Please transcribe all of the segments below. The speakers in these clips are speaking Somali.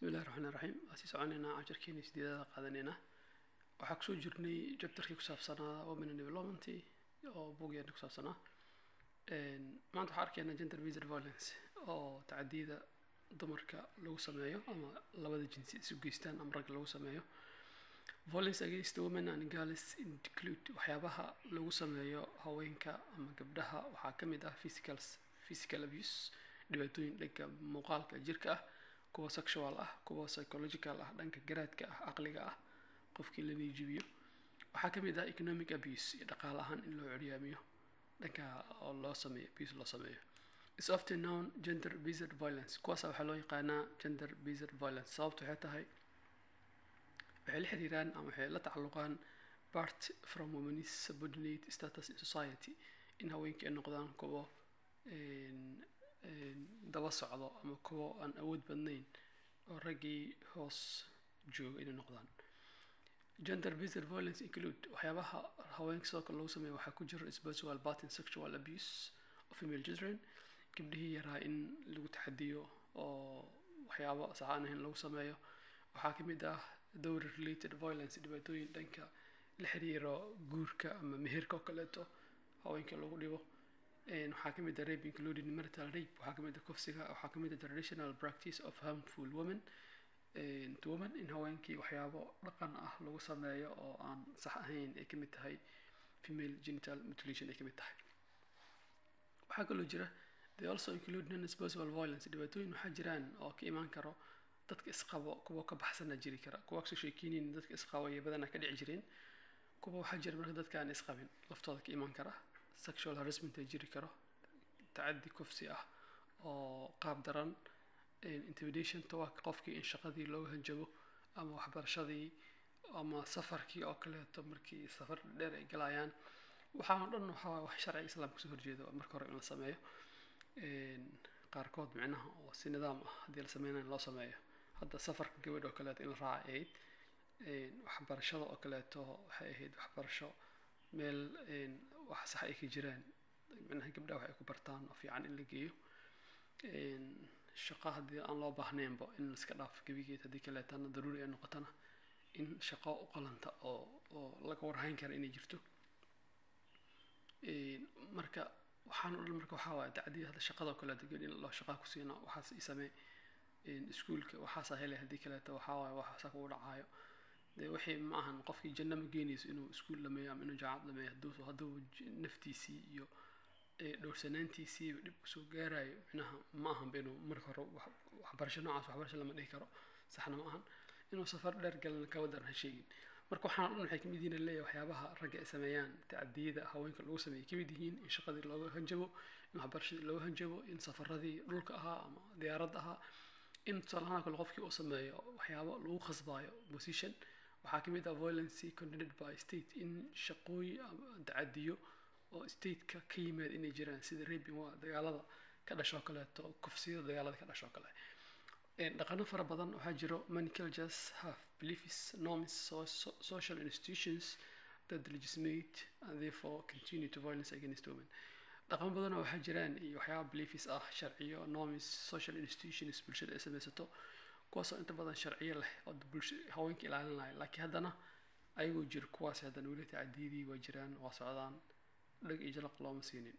bismillahi raxmaan raxiim waa sii soconaynaa casharkeeni sideedada qaadanaynaa waxaa kusoo jirnay jabtarkii ku saabsanaa women and development oo buugyaani ku saabsanaa maanta waxaa arkaynaa gender based violence oo tacadiyada dumarka lagu sameeyo ama labada jinsi isu geystaan ama ragga lagu sameeyo violence against women and girls include waxyaabaha lagu sameeyo haweenka ama gabdhaha waxaa ka mid ah physical physical abuse dhibaatooyin dhanka muuqaalka jirka ah kuwa sexual ah kuwa psychological ah dhanka garaadka ah caqliga ah qofkii la niijibiyo waxaa ka mid ah economic abuse iyo dhaqaale ahaan in loo curyaamiyo dhanka oo loo sameeyo abuse loo sameeyo is often known gender based violence kuwaasa waxaa loo yaqaanaa gender based violence sababtu waxay tahay waxay la xiriiraan ama waxay la tacalluqaan part from women's subordinate status in society in haweenka ay noqdaan kuwo daba socdo ama kuwo aan awood badnayn oo raggii hoos jooga inay noqdaan gender based violence include waxyaabaha haweenka sidoo kale lagu sameeyo waxaa ku jira spiritual batin sexual abuse of female children gabdhihii yaraa in lagu taxadiyo oo waxyaabo saxaan ahayn lagu sameeyo waxaa ka mid ah dowry related violence dhibaatooyin dhanka la xiriiro guurka ama meherka oo kaleeto haweenka lagu dhibo waxaa ka mid ah rape including marital rape waxaa ka mid ah kufsiga waxaa ka mid ah traditional practice of harmful women to women in haweenkii waxyaabo dhaqan ah lagu sameeyo oo aan sax ahayn ay ka mid tahay female genital mutilation ay ka mid tahay waxaa kaloo jira they also include non-disposable violence dhibaatooyin waxaa jiraan oo ka imaan karo dadka isqabo kuwa ka baxsana jiri kara kuwa kasoo sheekeynin dadka isqabo iyo badanaa ka dhici jireen kuwa waxaa jira marka dadka aan isqabin laftooda ka imaan kara sexual harassment ay jiri karo tacadi kufsi ah oo qaab daran intimidation tawa qofkii in shaqadii looga hanjabo ama waxbarashadii ama safarkii oo kaleeto markii safar dheer ay galayaan waxaa dhan waxaa wax sharciga islaamka kasoo horjeedo marka hore in la sameeyo qaarkood micnaha oo si nidaam ah haddii la sameynayo loo sameeyo hadda safarka gabadh oo kaleeto in la raaca ahayd waxbarashada oo kaleeto waxay ahayd waxbarasho meel wax sax ay ka jiraan micnaha gabdhaha wax ay ku bartaan oo fiican in la geeyo shaqo haddii aan loo baahnaynba in iska dhaaf gebigeed haddii kaleetana daruuri ay noqotana in shaqo u qalanta oo oo laga warhayn kara inay jirto marka waxaan o dhan marka waxaa waaye tacdiya hadda shaqada oo kaleeto gabadh in loo shaqaa ku siina waxaas i samee iskuulka waxaasaa helay haddii kaleeto waxaa waaye waxaasaa kugu dhacaayo dee wixii ma ahan qofkii janno ma geenayso inuu iskuul dhameeyo ama inuu jaamacad dhameeyo hadduu hadduu naftiisii iyo dhowrsanaantiisiiba dhib kusoo gaarayo micnaha ma ahanba inuu marka hore waxbarasho noocaas waxbarasho lama dhihi karo saxna ma ahan inuu safar dheer galana kaba daran ha sheegin marka waxaan dhan waxay kamid yihiin leeyahay waxyaabaha ragga ay sameeyaan tacadiyada haweenka lagu sameeyay kamid yihiin in shaqadii looga hanjabo in waxbarashadii looga hanjabo in safaradii dhulka ahaa ama diyaaradda ahaa in tusaalahaan kale qofkii uu sameeyo waxyaabo lagu khasbaayo position waxaa kamid ah violence condemned by state in shaqooyin tacadiyo oo stateka ka yimaad inay jiraan sida raping waa dagaalada ka dhashoo kaleeto kufsiyada dagaalada ka dhashoo kale dhaqano fara badan waxaa jiro many cultures have beliefs norms so, so, social institutions that legitimate and therefore continue to violence against women dhaqamo badan waxaa jiraan iyo waxyaaba beliefs ah sharciyo norms social institutions bulshada ay samaysato kuwaasoo inta badan sharciyo leh oo bulsha haweenka ilaalinaya laakiin haddana ayagoo jiro kuwaas haddana weli tacadiyadii waa jiraan waa socdaan dhag iyo jalaq looma siinin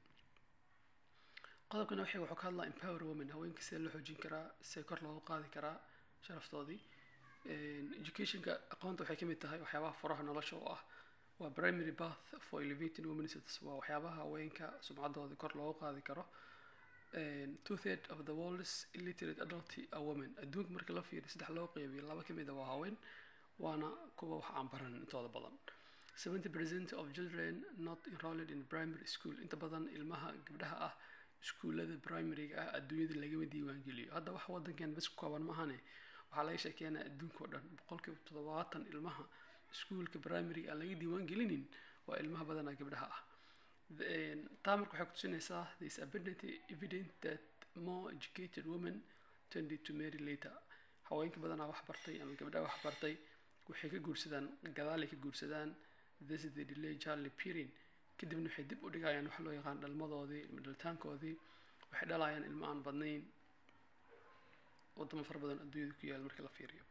qodobkan waxay wuxuu ka hadlaa empower women haweenka sidee loo xoojin karaa sidee kor loogu qaadi karaa sharaftoodii educationka aqoonta waxay kamid tahay waxyaabaha furaha nolosha oo ah waa primary path for elevating women status waa waxyaabaha haweenka sumcaddooda kor loogu qaadi karo two third of the world's illiterate adult are women adduunka marka la fiiriyo saddex loo qeybiyo laba kamid a waa haween waana kuwa wax aan baran intooda badan seventy percent of children not enrolled in primary school inta badan ilmaha gabdhaha ah iskuullada primaryga ah adduunyada lagama diiwaangeliyo hadda wax wadankan bas ku kooban maahane waxaa laga sheekeynaa adduunka oo dhan boqolkiiba toddobaatan ilmaha iskuulka primaryga aan laga diiwaangelinin waa ilmaha badanaa gabdhaha ah taa marka waxay kutusinaysaa there is abundant evidence that more educated women tended to marry later haweenka badanaa wax bartay ama gabdhaha wax bartay waxay ka guursadaan gadaalay ka guursadaan this is the delay charlie perin kadibna waxay dib u dhigayaan waxa loo yaqaan dhalmadoodii ilma dhalitaankoodii waxay dhalayaan ilmo aan badnayn wadamo fara badan adduunyada ku yaala marka la fiiriyo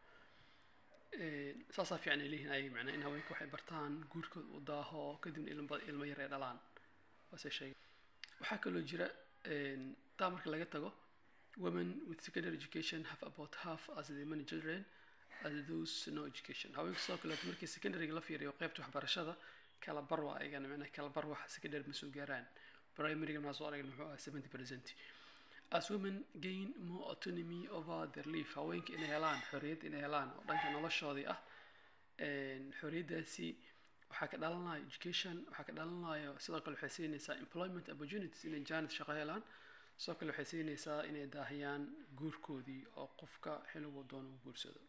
saasaa fiican ay leeyihin ayaga macnaa in haweenka waxay bartaan guurkooda uu daaho kadibna ilmo ilmo yar ay dhalaan waase sheegay waxaa kaloo jira taa marka laga tago women with secondary education have about half as the many children as those no education haweenka sidoo kaleeto markii secondaryga la fiiriyo qaybta waxbarashada kala bar waa ayagana macnaa kala bar wax secondary ma soo gaaraan primaryga maa soo aragna muxuu ahaa seventy percent as women gain more autonomy over their life haweenka inay helaan xorriyad inay helaan oo dhanka noloshoodii ah xorriyaddaasi waxaa ka dhalanaya education waxaa ka dhalanaya sidoo kale waxay siinaysaa employment opportunities inay janet shaqo helaan sidoo kale waxay siinaysaa inay daahiyaan guurkoodii oo qofka xilligu doono u guursado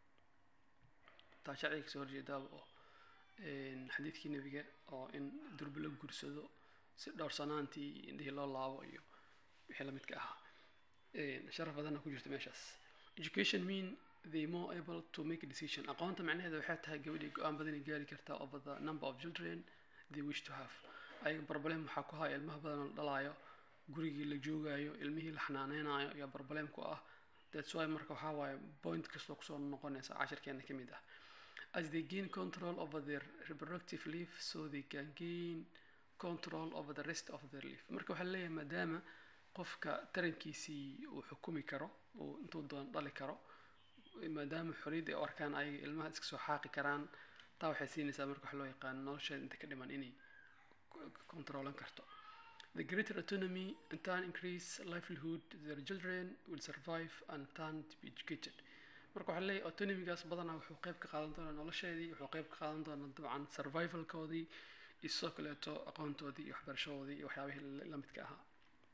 taa sharciga kasoo horjeedaaba oo xadiidkii nebiga oo in durba la guursado si dhowrsanaantii indhihii loo laabo iyo wixii lamidka ahaa sharaf badanna ku jirta meeshaas education mean they more able to make a decision aqoonta macnaheeda waxay tahay gabadhii go-aan badanay gaari kartaa over the number of children they wish to have ayaga barbalem waxaa ku haya ilmaha badan la dhalaayo gurigii la joogaayo ilmihii la xanaaneynayo ayaa barbalem ku ah that's why marka waxaa waaye point kastoo kusoo noqonaysa cashirkeena ka mid ah as they gain control over their reproductive life so they can gain control over the rest of their life marka waxaa leeyahay maadaama qofka tarankiisii uu xukumi karo uu intuu doon dhali karo maadaama xorriyadda ay u arkaan ayaga ilmaha iska soo xaaqi karaan taa waxay siinaysaa marka wax loo yaqaan nolosheeda inta ka dhiman inay controlan karto the greater autonomy and turn increase livelihood their children will survive and turn to be educated marka waxaa leeyahay autonomigaas badanaa wuxuu qayb ka qaadan doonaa nolosheedii wuxuu qayb ka qaadan doonaa dabcan survivalkoodii iyo sidoo kaleeto aqoontoodii iyo waxbarashadoodii iyo waxyaabihii la midka ahaa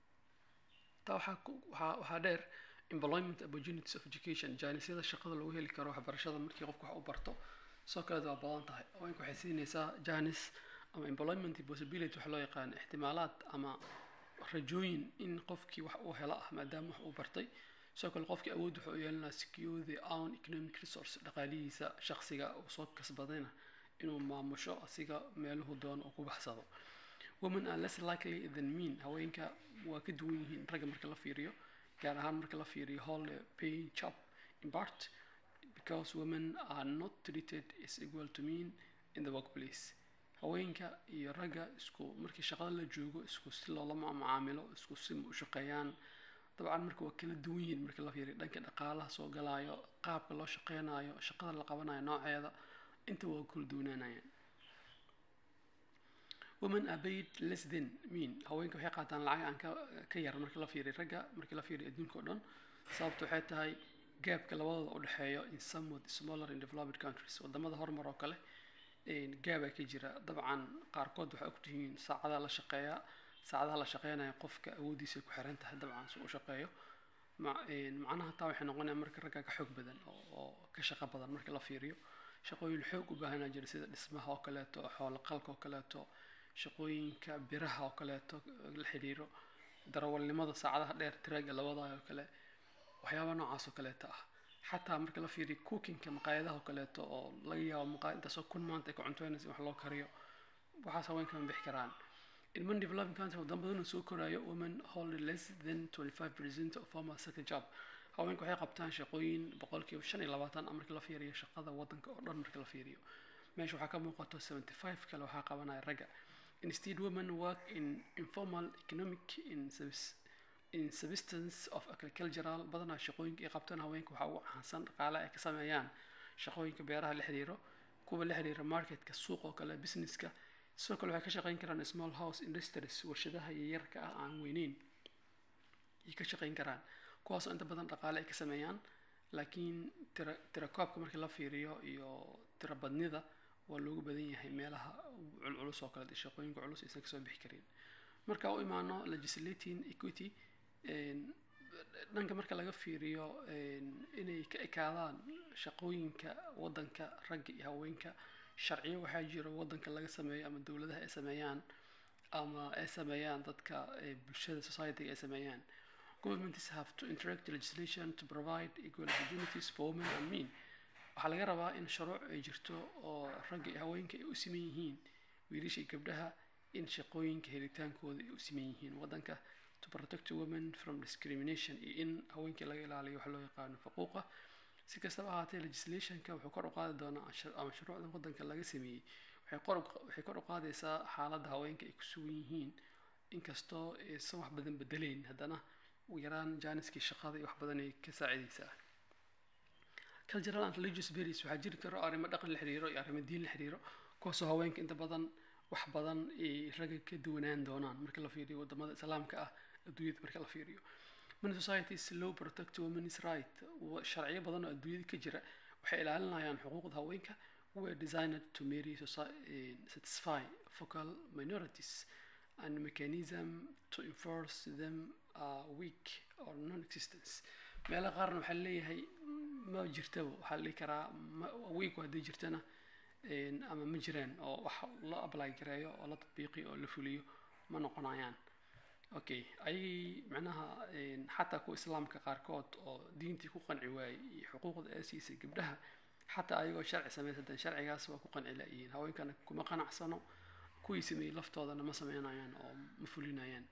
taa waxaa waxaa waxaa dheer employment opportunities of education jaanisyada shaqada lagu heli karo waxbarashada markii qofku wax u barto sidoo kaleed waa badan tahay haweenka waxay siinaysaa janis ama employment possibility waxa loo yaqaan ixtimaalaad ama rajooyin in qofkii wax uu helo ah maadaama wax uu bartay sidoo kale qofkii awood wuxuu u yeelanaa secure the own economic resource dhaqaalihiisa shaqsiga uu soo kasbadayna inuu maamusho asiga meeluhu doono uu ku baxsado women are less likely than men haweenka waa ka duwan yihiin ragga marka la fiiriyo gaar ahaan marka la fiiriyo hall paying job in part because women are not treated as equal to men in the workplace haweenka iyo ragga isku markii shaqada la joogo isku si loolama macaamilo isku si u shaqeeyaan dabcan marka waa kala duwan yihiin marka la fiiriyo dhanka dhaqaalaha soo galaayo qaabka loo shaqeynayo shaqada la qabanayo nooceeda inta waa kala duwanaanayaan women are paid less than men haweenka waxay qaataan lacag aan ka ka yar marka la fiiriyo ragga markii la fiiriyo adduunka oo dhan sababta waxay tahay gaabka labadooda u dhexeeyo in somewhat smaller in developed countries wadamada horumar oo kale gaabaa ka jira dabcan qaarkood waxay ogtihiin saacadaha la shaqeeyaa saacadaha la shaqeynaya qofka awoodiisa ku xiran tahay dabcan si uu shaqeeyo macnaha taa waxay noqonaya marka ragga ka xoog badan oo ka shaqo badan marka la fiiriyo shaqooyin xoog u baahanaa jira sida dhismaha oo kaleeto xoolo qalka oo kaleeto shaqooyinka biraha oo kaleeto la xiriiro darawalnimada saacadaha dheer tiraaga labada oo kale waxyaaba noocaas oo kaleeto ah xataa marka la fiiriyo cookingka maqaayadaha oo kaleeto oo laga yaabo maqaayad intaasoo kun maanta ay ka cuntoynaysa wax loo kariyo waxaas haweenka ma bixi karaan in many developing countries waddan badan oo soo koraayo women hold less than 25 percent of formal sector job haweenku waxay qabtaan shaqooyin boqolkiiba shan iyo labaatan marka la fiiriyo shaqada waddanka oo dhan marka la fiiriyo meesha waxaa ka muuqato 75 kale waxaa qabanaya ragga instead women work in informal economic in service in subsistence of agricultural badanaa shaqooyinka ay qabtaan haweenka waxaa ugu caansan dhaqaale ay ka sameeyaan shaqooyinka beeraha la xiriiro kuwa la xiriira marketka suuq oo kale businesska sidoo kale waxay ka shaqeyn karaan small house industries warshadaha yaryarka ah aan weyneyn ay ka shaqeyn karaan kuwaasoo inta badan dhaqaale ay ka sameeyaan laakiin tira tirakoobka markii la fiiriyo iyo tira badnida waa loogu badan yahay meelaha culculus oo kale shaqooyinka culus aysan kasoo bixi karin marka u imaano legislating equity dhanka marka laga fiiriyo inay ka ekaadaan shaqooyinka waddanka ragga iyo haweenka sharciyo waxaa jiro waddanka laga sameeyo ama dowladaha ay sameeyaan ama ay sameeyaan dadka bulshada society ay sameeyaan governments have to interact legislation to provide equal opportunities for women and men waxaa laga rabaa in shuruuc ay jirto oo ragga iyo haweenka ay u siman yihiin wiilasha iyo gabdhaha in shaqooyinka helitaankooda ay u siman yihiin waddanka to protect women from discrimination iyo in haweenkii laga ilaaliyo wax loo yaqaano faquuqa si kastaba ahaatee legislationka wuxuu kor u qaadi doonaa ama shuruucda waddanka laga sameeyey waxay kor waxay kor u qaadaysaa xaaladda haweenka ay ku sugan yihiin inkastoo aysan wax badan bedeleyn haddana ugu yaraan jaaniskii shaqada iyo wax badan ay ka saacidaysaa cultural and religious berries waxaa jiri karo arrimo dhaqan la xiriiro iyo arrimo diin la xiriiro kuwaasoo haweenka inta badan wax badan ay ragga ka duwanaan doonaan marka la fiiriyo wadamada islaamka ah adduunyada marka la fiiriyo many societies low protect women's right sharciyo badan oo adduunyada ka jira waxay ilaalinayaan xuquuqda haweenka were designed to marry satisfy focal minorities and mechanism to enforce them are weak or non-existence meelo qaarna waxaa leeyahay ma jirtaba waxaa la dhihi karaa weak haddii jirtana ama ma jiraan oo wax la apply gareeyo oo la tatbiiqiyo oo la fuliyo ma noqonayaan okay ayagii macnaha xataa kuwa islaamka qaarkood oo diintii ku qanci waayey iyo xuquuqda ee siisay gabdhaha xataa ayagoo sharci samaysadan sharcigaas waa ku qanci la-yihiin haweenkana kuma qanacsano kuwii sameeyey laftoodana ma sameynayaan oo ma fulinayaan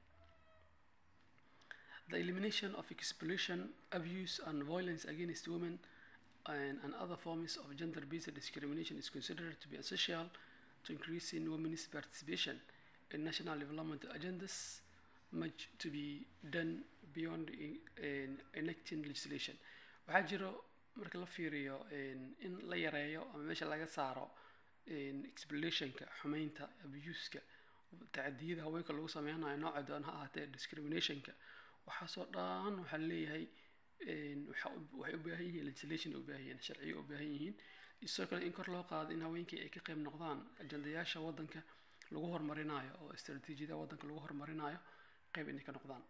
the elimination of exploitation abuse and violence against women and, and other forms of gender-based discrimination is considered to be essential to increasing women's participation in national development agendas much to be done beyond in, in enacting legislation waxaa jiro marka la fiiriyo in la yareeyo ama meesha laga saaro explorationka xumeynta abuska tacadiyada haweenka lagu sameynayo nooca doon ha ahaatee discriminationka waxaasoo dhan waxaa leeyahay waxay u baahan yihiin legislation u baahan yihiin sharciyo u baahan yihiin isoo kale in kor loo qaado in haweenkii ay ka qayb noqdaan ajandayaasha waddanka lagu horumarinayo oo istaraatiijiyada waddanka lagu horumarinayo qayb inay ka noqdaan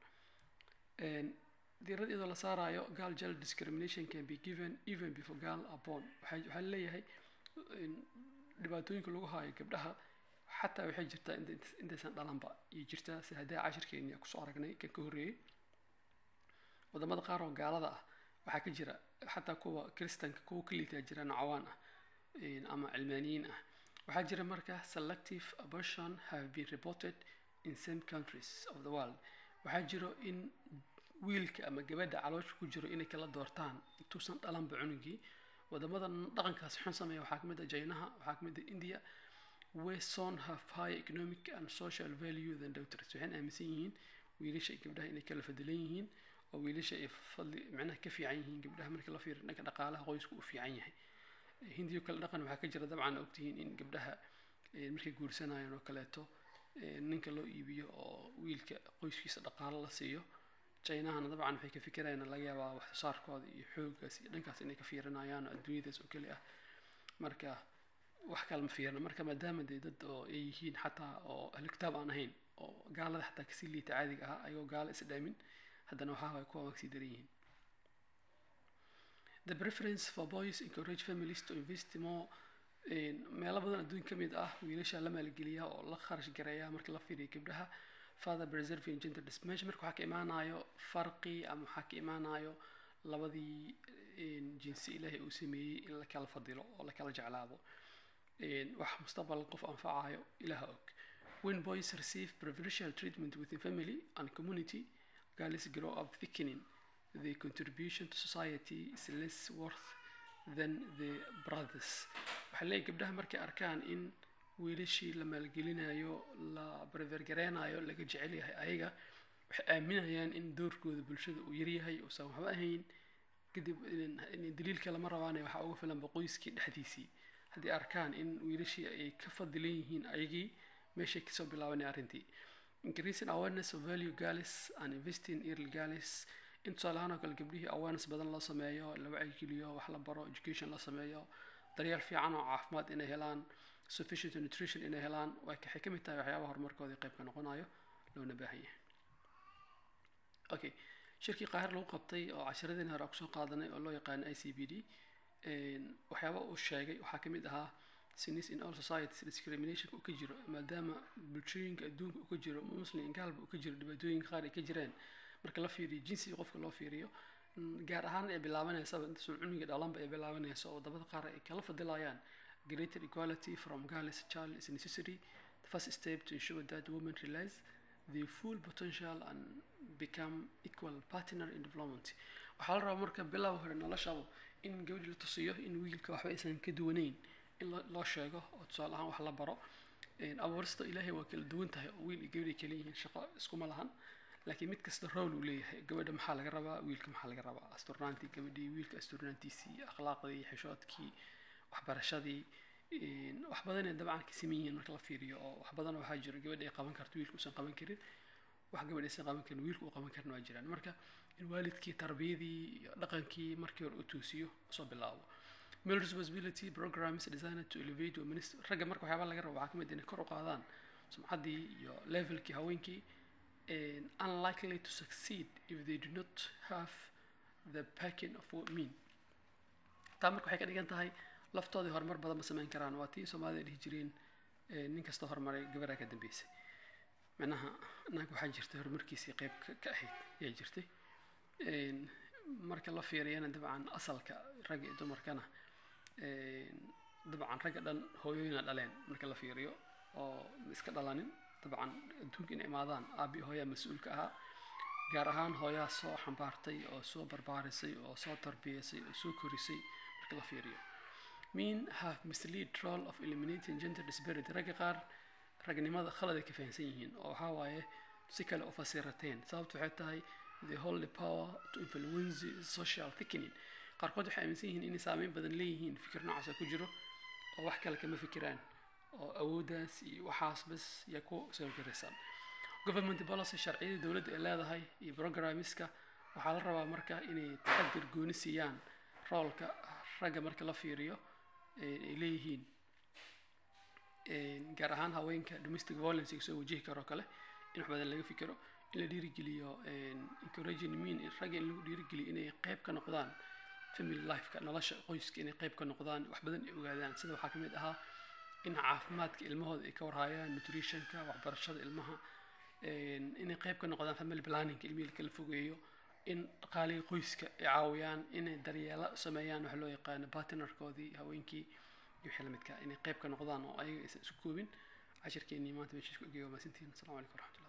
diirad iyadoo la saarayo girl child discrimination can be given even before girl are born waxaa leeyahay dhibaatooyinka lagu haayo gabdhaha xataa waxay jirtaa intaysan dhalanba iyo jirtaa si haddii cashirkeeni kusoo aragnay kan ka horreeyey wadamada qaar oo gaalada ah waxaa ka jira xataa kuwa kristanka kuwa ka liitaa jira nacawaan ah ama cilmaaniyiin ah waxaa jira marka selective abortion have been reported in some countries of the world waxaa jiro in wiilka ama gabadha caloosha ku jiro inay kala doortaan intuusan dhalanba cunugii wadamada dhaqankaasi xun sameeya waxaa kamid ah jaynaha waxaa kamid ah india where son have high economic and social value than daughters waxayna aaminsan yihiin wiilasha iyo gabdhaha inay kala fadilan yihiin oo wiilasha ay fadli macnaha ka fiican yihiin gabdhaha marka la fiiriyo dhanka dhaqaalaha qoysku uu fiican yahay hindiyo kale dhaqan waxaa ka jira dabcan ogtihiin in gabdhaha markay guursanayaan oo kaleeto ninka loo iibiyo oo wiilka qoyskiisa dhaqaalo la siiyo jaynahana dabcan waxay ka fikirayaan laga yaabaa wax soo saarkooda iyo xooggaas iyo dhankaas inay ka fiirinayaan oo adduunyadaas oo keli ah marka wax kale ma fiirna marka maadaama dee dad oo ay yihiin xataa oo ahlu kitaab aan ahayn oo gaalada xataa kasii liita caadiga ahaa ayagoo gaalo is dhaamin haddana waxaa waay kuwa wagsii daran yihiin the preference for boys encourage families to invest more meelo badan adduun ka mid ah wiilasha la maalgeliya oo la kharash gareeya marka la fiiriyo gabdhaha father preserving gender discrimination marka waxaa ka imaanayo farqi ama waxaa ka imaanayo labadii jinsi ilaahay uu sameeyey in la kala fadilo oo la kala jeclaado wax mustaqbal qof anfacayo ilaha og when boys receive preferential treatment within family and community girls grow up thickening the contribution to society is less worth than the brothers waxaa leeyahy gabdhaha markay arkaan in wiilashii la maalgelinayo la barbergareynayo laga jecel yahay ayaga waxay aaminayaan in doorkooda bulshada uu yaryahay uusan waxba ahayn kadib daliilka lama rabaane waxaa uga filanba qoyskii dhexdiisii haddii arkaan in wiilashii ay ka fadilan yihiin ayagii meeshay kasoo bilaabanay arrintii increasing awareness of value girls and investing early girls in tusaalahaan oo kale gabdhihii awareness badan loo sameeyo la wacyigeliyo wax la baro education la sameeyo daryeel fiican oo caafimaad inay helaan sufficient nutrition inay helaan waxay ka mid tahay waxyaabaha horumarkooda qayb ka noqonayo loona baahan yahay okay shirkii qaahir lagu qabtay oo casharadeen hore kusoo qaadanay oo loo yaqaano i c b d waxyaaba uu sheegay waxaa kamid ahaa sinis in all societies discrimination uu ka jiro maadaama bulshooyinka adduunka uu ka jiro muslim gaalba uu ka jiro dhibaatooyinka qaar ay ka jireen marka la fiiriyo jinsiga qofka loo fiiriyo gaar ahaan ay bilaabaneysaba intaasoo cuniga dhalanba ay bilaabanayso oo wadamada qaar ay kala fadilayaan greater equality from girls child is necessary the first step to ensure that women realize the full potential and become equal partner in development waxaa la rabaa marka bilow hore noloshaba in gabadhii la tusiyo in wiilka waxba aysan ka duwaneyn in lo- loo sheego oo tusaale ahaan wax la baro Een, abuurista ilaahay waa kala duwan tahay oo wiil iyo gabadh ay kala yihiin shaqo iskuma lahan laakiin mid kasta role uu leeyahay gabadha maxaa laga rabaa wiilka maxaa laga rabaa asturnaantii gabadhii wiilka asturnaantiisii akhlaaqdii xishoodkii waxbarashadii een, wax badanay dabcan ka siman yihiin marka la fiiriyo oo wax badan waxaa jira gabadha ay qaban karto wiilka uusan qaban karin wax gabadh aysan qaban karin wiilka uu qaban karin waa jiraan marka in waalidkii tarbiyadii iyo dhaqankii markii hore u toosiyo soo bilaabo male responsibility programs designed to elevate women's ragga marka waxyaaba laga rabo waxaa ka mid ah inay kor u qaadaan sumcaddii iyo levelkii haweenkii and unlikely to succeed if they do not have the backing of men taa marka waxay ka dhigan tahay laftoodii horumar badan ma samayn karaan waa tii soomaalida dhihi jireen eh, nin kasta horumaray gabaraa ka dambeysay macnaha naag waxaa jirtay horumarkiisii qayb ka ka ahayd ayaa jirtay Een, marka la fiiriyana dabcan asalka ragga iyo dumarkana een, dabcan ragga dhan hooyooyina dhaleen marka la fiiriyo oo ma iska dhalanin dabcan adduunka inay imaadaan aabi hooyaa mas-uulka ahaa gaar ahaan hooyaa soo xambaartay oo soo barbaarisay oo soo tarbiyaysay oo soo korisay marka la fiiriyo men have mislead role of eliminating gender disparity ragga qaar ragnimada khalad ay ka fahansan yihiin oo waxaa waaye si kale u fasirateen sababtu waxay tahay they hold the power to influence social thickening qaarkood waxay aaminsan yihiin inay saameyn badan leeyihiin fikir noocaasa ku jiro oo wax kale kama fikiraan oo awooddaas iyo waxaas bas yaa ku soo garaysan government policy sharciyada dowladda ay leedahay iyo programmeska waxaa la rabaa marka inay taxadir gooni siiyaan roolka ragga marka la fiiriyo ee ay leeyihiin Een, gaar ahaan haweenka domestic violence ay soo wajihi karo kale in wax badan laga fikiro in la dhiirigeliyo een, encouraging men in ragga in lagu dhiirigeliyo inay qayb ka noqdaan family lifeka nolosha qoyska inay qayb ka noqdaan wax badan ay ogaadaan sida waxaa ka mid ahaa in caafimaadka ilmahooda ay ka warhayaan nutritionka waxbarashada ilmaha een, inay qayb ka noqdaan family planning ilmihii la kala fogeeyo in dhaqaalihii qoyska ay caawiyaan inay daryeelo sameeyaan wax loo yaqaano partnerkoodii haweenkii iyo wixii la midka inay qayb ka noqdaan oo ayaga aysan isu koobin cashirkeenii maanta meesha isku egeyo maasantiin asalaamu calaykum waraxmatullahi